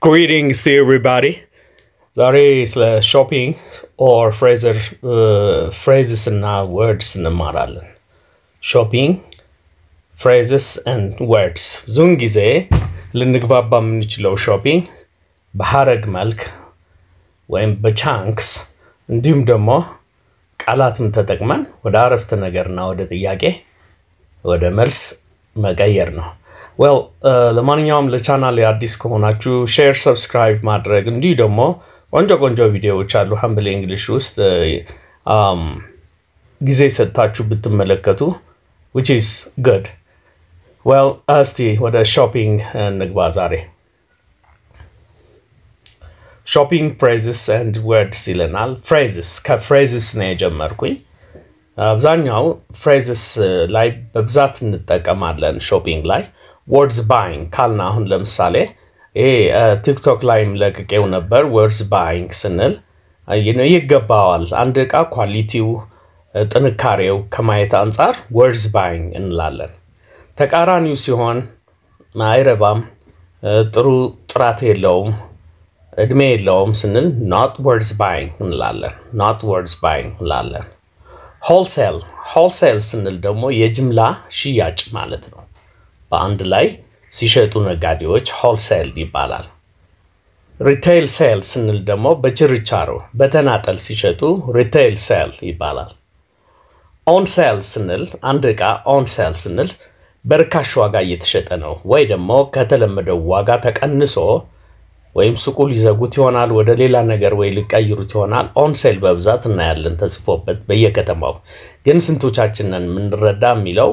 Greetings to everybody. ዛሬ ስለ ሾፒንግ ኦር ፍሬዘር ፍሬዝስ እና ወርድስ እንማራለን። ሾፒንግ ፍሬዝስ ኤንድ ወርድስ ብዙውን ጊዜ ልንግባባ የምንችለው ሾፒንግ በሀረግ መልክ ወይም በቻንክስ እንዲሁም ደግሞ ቃላትም ተጠቅመን ወደ አረፍተ ነገርና ወደ ጥያቄ ወደ መልስ መቀየር ነው። ዌል ለማንኛውም ለቻናል አዲስ ከሆናችሁ ሼር፣ ሰብስክራይብ ማድረግ እንዲሁ ደግሞ ቆንጆ ቆንጆ ቪዲዮዎች አሉ ሀምብል እንግሊሽ ውስጥ አም፣ ጊዜ ሰጥታችሁ ብትመለከቱ ዊች ኢዝ ጉድ። ዌል እስቲ ወደ ሾፒንግ እንግባ ዛሬ። ሾፒንግ ፍሬዝስ ኤንድ ወርድስ ይለናል። ፍሬዝስ ከፍሬዝስ ነው የጀመርኩኝ። አብዛኛው ፍሬዝስ ላይ በብዛት እንጠቀማለን ሾፒንግ ላይ። ወርድስ ባይንግ ካልና አሁን ለምሳሌ ይሄ ቲክቶክ ላይም ለቅቄው ነበር። ወርድስ ባይንግ ስንል ይ- ይገባዋል አንድ ዕቃ ኳሊቲው፣ ጥንካሬው ከማየት አንጻር ወርድስ ባይንግ እንላለን። ተቃራኒው ሲሆን አይረባም፣ ጥሩ ጥራት የለውም፣ እድሜ የለውም ስንል ኖት ወርድስ ባይንግ እንላለን። ኖት ወርድስ ባይንግ እንላለን። ሆልሴል ሆልሴል ስንል ደግሞ የጅምላ ሽያጭ ማለት ነው። በአንድ ላይ ሲሸጡ ነጋዴዎች ሆልሴል ይባላል። ሪቴይል ሴል ስንል ደግሞ በችርቻሮ በተናጠል ሲሸጡ ሪቴይል ሴል ይባላል። ኦን ሴል ስንል አንድ ዕቃ ኦን ሴል ስንል በርካሽ ዋጋ እየተሸጠ ነው ወይ ደግሞ ከተለመደው ዋጋ ተቀንሶ ወይም ሱቁ ሊዘጉት ይሆናል፣ ወደ ሌላ ነገር ወይ ሊቀይሩት ይሆናል። ኦንሴል በብዛት እናያለን ተጽፎበት በየከተማው። ግን ስንቶቻችንን የምንረዳ የሚለው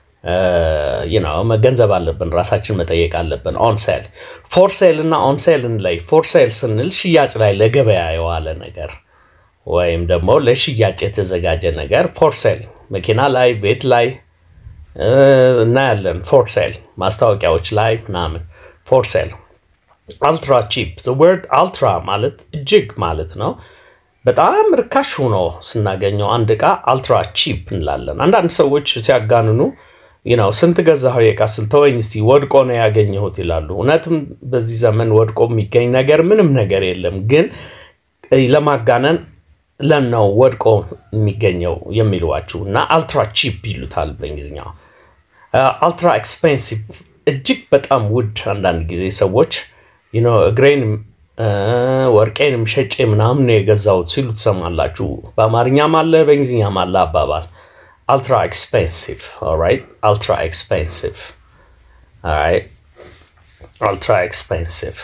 ነው መገንዘብ አለብን፣ ራሳችን መጠየቅ አለብን። ኦንሴል ፎርሴል እና ኦንሴልን ላይ ፎርሴል ስንል ሽያጭ ላይ ለገበያ የዋለ ነገር ወይም ደግሞ ለሽያጭ የተዘጋጀ ነገር ፎርሴል መኪና ላይ ቤት ላይ እ፣ እናያለን። ፎርሴል ማስታወቂያዎች ላይ ምናምን ፎርሴል አልትራ ቺፕ ወርድ አልትራ ማለት እጅግ ማለት ነው። በጣም ርካሽ ሆኖ ስናገኘው አንድ ዕቃ አልትራ ቺፕ እንላለን። አንዳንድ ሰዎች ሲያጋንኑ ነው ስንት ገዛኸው የዕቃ ስልተወኝ እስቲ ወድቆ ነው ያገኘሁት ይላሉ። እውነትም በዚህ ዘመን ወድቆ የሚገኝ ነገር ምንም ነገር የለም። ግን ለማጋነን ለነው ወድቆ የሚገኘው የሚሏችሁ እና አልትራ ቺፕ ይሉታል በእንግሊዝኛው። አልትራ ኤክስፔንሲቭ እጅግ በጣም ውድ አንዳንድ ጊዜ ሰዎች you know እግሬንም እ፣ ወርቄንም ሸጬ ምናምን ነው የገዛሁት ሲሉ ትሰማላችሁ። በአማርኛም አለ በእንግሊዝኛም አለ አባባል አልትራ ኤክስፔንሲቭ ኦልራይት። አልትራ ኤክስፔንሲቭ ኦልራይት። አልትራ ኤክስፔንሲቭ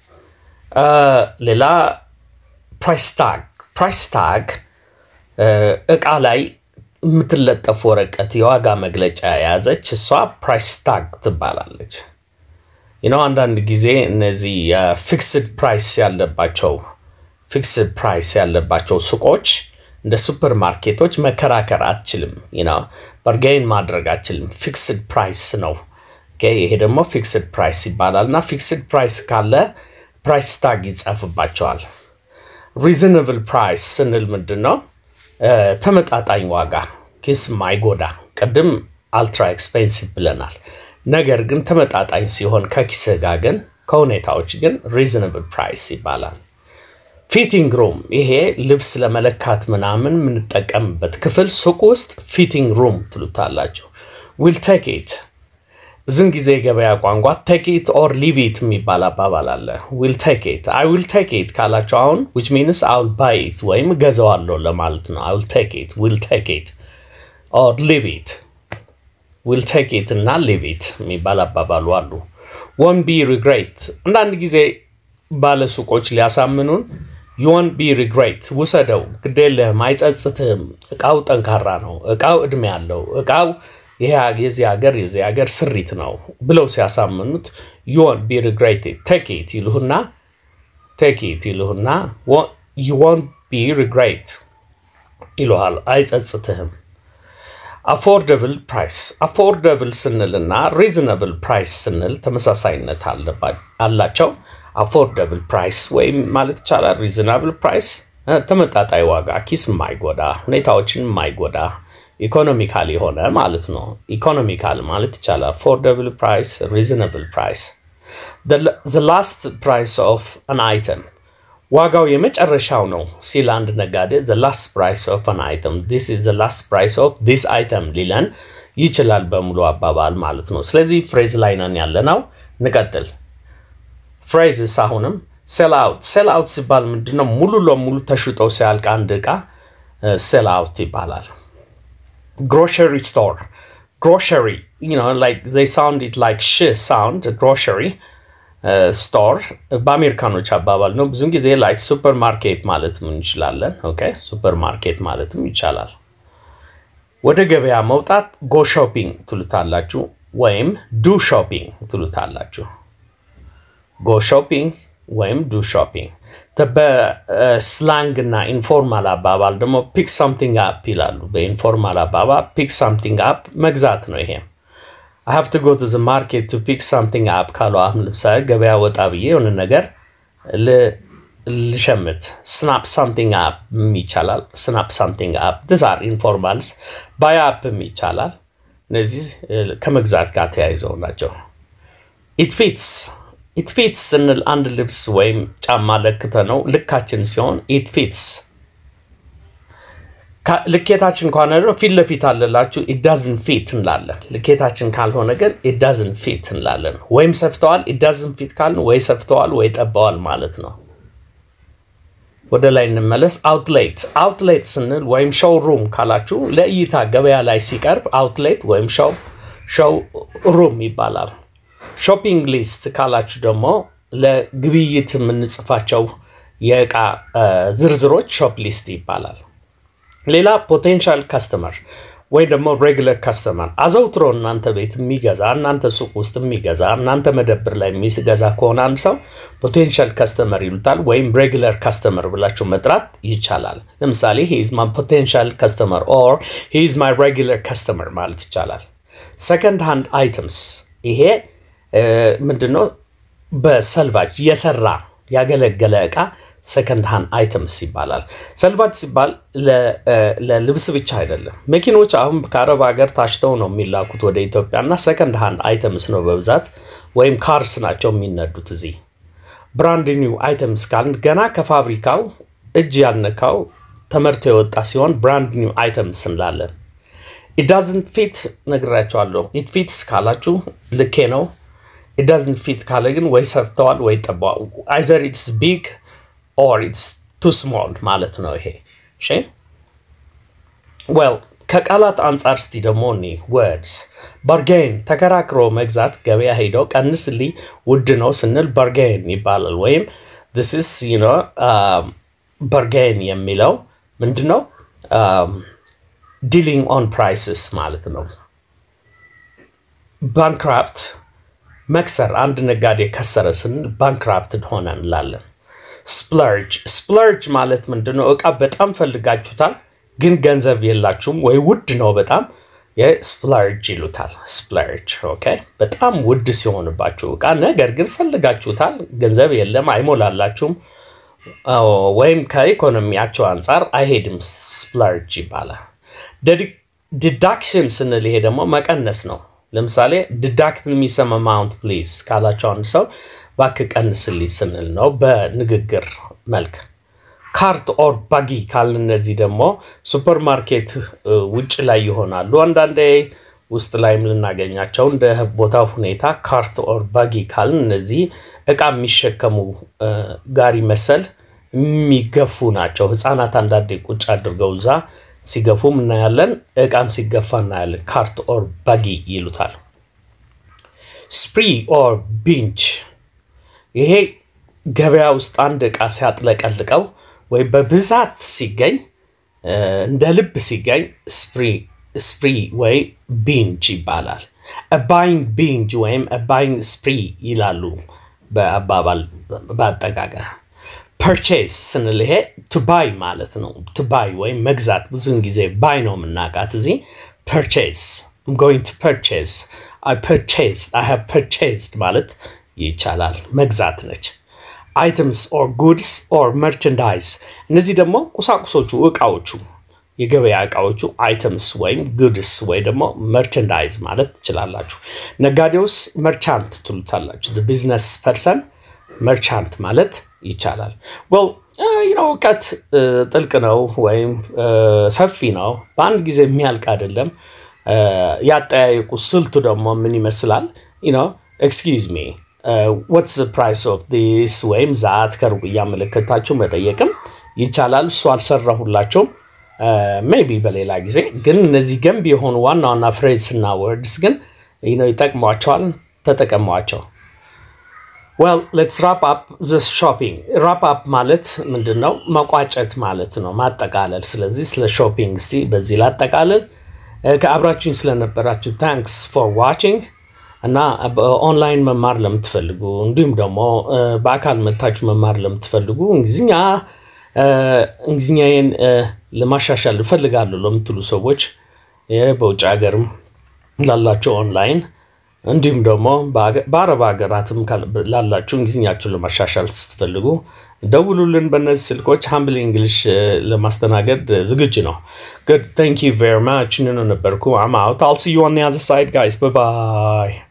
ሌላ ፕራይስ ታግ ፕራይስ ታግ እቃ ላይ የምትለጠፍ ወረቀት የዋጋ መግለጫ የያዘች እሷ ፕራይስ ታግ ትባላለች። ነው አንዳንድ ጊዜ እነዚህ ፊክስድ ፕራይስ ያለባቸው ፊክስድ ፕራይስ ያለባቸው ሱቆች እንደ ሱፐር ማርኬቶች መከራከር አትችልም። ነው በርጌን ማድረግ አትችልም። ፊክስድ ፕራይስ ነው። ኦኬ፣ ይሄ ደግሞ ፊክስድ ፕራይስ ይባላል እና ፊክስድ ፕራይስ ካለ ፕራይስ ታግ ይጻፍባቸዋል። ሪዝነብል ፕራይስ ስንል ምንድን ነው? እ፣ ተመጣጣኝ ዋጋ ኪስ ማይጎዳ። ቅድም አልትራ ኤክስፔንሲቭ ብለናል። ነገር ግን ተመጣጣኝ ሲሆን ከኪስህ ጋር ግን ከሁኔታዎች ግን ሪዝነብል ፕራይስ ይባላል። ፊቲንግ ሩም ይሄ ልብስ ለመለካት ምናምን የምንጠቀምበት ክፍል ሱቅ ውስጥ ፊቲንግ ሩም ትሉታላችሁ። ዊል ቴክ ኢት ብዙን ጊዜ የገበያ ቋንቋ ቴክ ኢት ኦር ሊቭ ኢት የሚባል አባባል አለ። ዊል ቴክ ኢት አይ ዊል ቴክ ኢት ካላቸው አሁን ዊች ሚንስ አይ ዊል ባይ ኢት ወይም ገዛዋለሁ ለማለት ነው። አይ ዊል ቴክ ኢት ዊል ቴክ ኢት ኦር ሊቭ ኢት ዊል ቴክ ኢት እና ሊቭ ኢት የሚባል አባባሉ አሉ። ወን ቢ ሪግሬት አንዳንድ ጊዜ ባለ ሱቆች ሊያሳምኑን ዩን ቢ ሪግሬት ውሰደው፣ ግዴለህም፣ አይጸጽትህም፣ እቃው ጠንካራ ነው፣ እቃው እድሜ ያለው እቃው ይሄ የዚህ ሀገር የዚህ ሀገር ስሪት ነው ብለው ሲያሳምኑት ዩን ቢ ሪግሬት ቴክ ኢት ይልሁና ቴክ ኢት ይልሁና ዩ ወንት ቢ ሪግሬት ይልሃል፣ አይጸጽትህም። አፎርደብል ፕራይስ አፎርደብል ስንልና ሪዝነብል ፕራይስ ስንል ተመሳሳይነት አለባ- አላቸው። አፎርደብል ፕራይስ ወይም ማለት ይቻላል ሪዝናብል ፕራይስ ተመጣጣኝ ዋጋ፣ ኪስ የማይጎዳ ሁኔታዎችን የማይጎዳ ኢኮኖሚካል የሆነ ማለት ነው። ኢኮኖሚካል ማለት ይቻላል። አፎርደብል ፕራይስ፣ ሪዝነብል ፕራይስ the last price of an item ዋጋው የመጨረሻው ነው ሲል አንድ ነጋዴ the last price of an item this is the last price of this item ሊለን ይችላል በሙሉ አባባል ማለት ነው። ስለዚህ ፍሬዝ ላይ ነን ያለ ነው። እንቀጥል። ፍሬዝስ አሁንም ሴል አውት ሴል አውት ሲባል ምንድነው? ሙሉ ለሙሉ ተሽጦ ሲያልቅ አንድ ዕቃ ሴል አውት ይባላል። ግሮሸሪ ስቶር ግሮሸሪ you know like they sound it like sh sound grocery ስቶር በአሜሪካኖች አባባል ነው። ብዙን ጊዜ ላይክ ሱፐር ማርኬት ማለትም እንችላለን። ኦኬ ሱፐር ማርኬት ማለትም ይቻላል። ወደ ገበያ መውጣት ጎ ሾፒንግ ትሉታላችሁ፣ ወይም ዱ ሾፒንግ ትሉታላችሁ። ጎ ሾፒንግ ወይም ዱ ሾፒንግ። በስላንግ እና ኢንፎርማል አባባል ደግሞ ፒክ ሳምቲንግ አፕ ይላሉ። በኢንፎርማል አባባል ፒክ ሳምቲንግ አፕ መግዛት ነው ይሄም I have to go to the market to pick something up ካሉ አሁን ለምሳሌ ገበያ ወጣ ብዬ የሆነ ነገር ልሸምት ስናፕ ሳምቲንግ አፕ ይቻላል። ስናፕ ሳምቲንግ አፕ ዲስ አር ኢንፎርማልስ ባይ አፕም ይቻላል። እነዚህ ከመግዛት ጋር ተያይዘው ናቸው። ኢት ፊትስ ኢት ፊትስ ስንል አንድ ልብስ ወይም ጫማ ለክተ ነው ልካችን ሲሆን ኢት ፊትስ ልኬታችን ከሆነ ደግሞ ፊት ለፊት አለላችሁ ኢዳዝን ፊት እንላለን። ልኬታችን ካልሆነ ግን ኢዳዝን ፊት እንላለን። ወይም ሰፍተዋል ኢዳዝን ፊት ካልን ወይ ሰፍተዋል ወይ ጠበዋል ማለት ነው። ወደ ላይ እንመለስ። አውትሌት አውትሌት ስንል ወይም ሾው ሩም ካላችሁ ለእይታ ገበያ ላይ ሲቀርብ አውትሌት ወይም ሾው ሩም ይባላል። ሾፒንግ ሊስት ካላችሁ ደግሞ ለግብይት የምንጽፋቸው የእቃ ዝርዝሮች ሾፕ ሊስት ይባላል። ሌላ ፖቴንሻል ካስተመር ወይ ደግሞ ሬጉለር ካስተመር አዘውትሮ እናንተ ቤት የሚገዛ እናንተ ሱቅ ውስጥ የሚገዛ እናንተ መደብር ላይ የሚገዛ ከሆነ አንድ ሰው ፖቴንሻል ካስተመር ይሉታል፣ ወይም ሬጉለር ካስተመር ብላችሁ መጥራት ይቻላል። ለምሳሌ ሂዝ ማይ ፖቴንሻል ካስተመር ኦር ሂዝ ማይ ሬጉለር ካስተመር ማለት ይቻላል። ሰከንድ ሃንድ አይተምስ ይሄ ምንድነው? በሰልቫጅ የሰራ ያገለገለ እቃ ሰከንድ ሃንድ አይተምስ ይባላል። ሰልቫጅ ሲባል ለልብስ ብቻ አይደለም። መኪኖች አሁን ከአረብ ሀገር ታሽተው ነው የሚላኩት ወደ ኢትዮጵያ እና ሰከንድ ሃንድ አይተምስ ነው በብዛት ወይም ካርስ ናቸው የሚነዱት እዚህ። ብራንድ ኒው አይተምስ ካልን ገና ከፋብሪካው እጅ ያልነካው ተመርቶ የወጣ ሲሆን ብራንድ ኒው አይተምስ እንላለን። ኢዳዝንት ፊት ነግራቸዋለሁ። ኢት ፊትስ ካላችሁ ልኬ ነው። ኢዳዝንት ፊት ካለ ግን ወይ ሰፍተዋል ወይ ጠበዋል። አይዘር ኢትስ ቢግ ኦር ኢትስ ቱ ስሞል ማለት ነው ይሄ። እሺ ዌል ከቃላት አንጻር እስቲ ደግሞ እኒ ወርድስ ባርጌን ተከራክሮ መግዛት ገበያ ሄደው ቀንስልኝ ውድ ነው ስንል ባርጌን ይባላል። ወይም ስ ስ ባርጌን የሚለው ምንድን ነው? ዲሊንግ ኦን ፕራይስስ ማለት ነው። ባንክራፕት መክሰር፣ አንድ ነጋዴ ከሰረ ስንል ባንክራፕትድ ሆነ እንላለን። ስፕለርጅ ስፕለርጅ ማለት ምንድን ነው? እቃ በጣም ፈልጋችሁታል፣ ግን ገንዘብ የላችሁም ወይ ውድ ነው በጣም ስፕለርጅ ይሉታል። ስፕለርጅ ኦኬ። በጣም ውድ ሲሆንባችሁ እቃ ነገር ግን ፈልጋችሁታል፣ ገንዘብ የለም፣ አይሞላላችሁም፣ ወይም ከኢኮኖሚያቸው አንጻር አይሄድም፣ ስፕለርጅ ይባላል። ዲዳክሽን ስንል ይሄ ደግሞ መቀነስ ነው። ለምሳሌ ዲዳክት የሚሰም አማውንት ፕሊዝ ካላቸው አንድ ሰው እባክህ ቀንስልኝ ስንል ነው በንግግር መልክ። ካርት ኦር ባጊ ካልን እነዚህ ደግሞ ሱፐር ማርኬት ውጭ ላይ ይሆናሉ። አንዳንዴ ውስጥ ላይም ልናገኛቸው እንደ ቦታው ሁኔታ ካርት ኦር ባጊ ካልን እነዚህ እቃ የሚሸከሙ ጋሪ መሰል የሚገፉ ናቸው። ህፃናት አንዳንዴ ቁጭ አድርገው እዛ ሲገፉም እናያለን። እቃም ሲገፋ እናያለን። ካርት ኦር ባጊ ይሉታል። ስፕሪ ኦር ቢንች ይሄ ገበያ ውስጥ አንድ እቃ ሲያጥለቀልቀው ወይ በብዛት ሲገኝ እንደ ልብ ሲገኝ ስፕሪ ወይ ቢንጅ ይባላል። ባይንግ ቢንጅ ወይም ባይንግ ስፕሪ ይላሉ በአባባል በአጠቃቀ ፐርቼስ ስንል ይሄ ቱባይ ማለት ነው። ቱባይ ወይም መግዛት ብዙውን ጊዜ ባይ ነው የምናውቃት እዚህ ፐርቼስ ጎይንግ ቱ ፐርቼስ አይ ፐርቼስ አይ ሃቭ ፐርቼስድ ማለት ይቻላል። መግዛት ነች። አይተምስ ኦር ጉድስ ኦር መርቸንዳይዝ እነዚህ ደግሞ ቁሳቁሶቹ እቃዎቹ የገበያ እቃዎቹ አይተምስ ወይም ጉድስ ወይ ደግሞ መርቸንዳይዝ ማለት ትችላላችሁ። ነጋዴውስ መርቻንት ትሉታላችሁ። ቢዝነስ ፐርሰን መርቻንት ማለት ይቻላል። ወል እውቀት ጥልቅ ነው ወይም ሰፊ ነው። በአንድ ጊዜ የሚያልቅ አይደለም። ያጠያየቁ ስልቱ ደግሞ ምን ይመስላል? ኤክስኪውዝ ሚ ወትስ ፕራይስ ኦፍ ዲስ ወይም ዛት ከሩቅ እያመለከታችሁ መጠየቅም ይቻላል። እሱ አልሰራሁላቸውም። ሜቢ በሌላ ጊዜ ግን እነዚህ ገንቢ የሆኑ ዋና ዋና ፍሬዝ እና ወርድስ ግን ይጠቅሟቸዋል። ተጠቀሟቸው። ዌል ሌትስ ራፕ አፕ ዘ ሾፒንግ። ራፕ አፕ ማለት ምንድን ነው? መቋጨት ማለት ነው፣ ማጠቃለል። ስለዚህ ስለ ሾፒንግ እስቲ በዚህ ላጠቃለል። ከአብራችሁኝ ስለነበራችሁ ታንክስ ፎር ዋቺንግ እና ኦንላይን መማር ለምትፈልጉ እንዲሁም ደግሞ በአካል መታችሁ መማር ለምትፈልጉ እንግሊዝኛ እንግሊዝኛዬን ለማሻሻል እፈልጋለሁ ለምትሉ ሰዎች በውጭ ሀገርም ላላችሁ ኦንላይን እንዲሁም ደግሞ በአረብ ሀገራትም ላላችሁ እንግሊዝኛችሁን ለማሻሻል ስትፈልጉ ደውሉልን። በእነዚህ ስልኮች ሀምብል እንግሊሽ ለማስተናገድ ዝግጁ ነው። ጉድ ታንክ ዩ ቬሪ ማች። ኑኑ ነበርኩ። አም አውት አል ሲ ዩ ኦን ዘ አዘር ሳይድ ጋይስ ባይ ባይ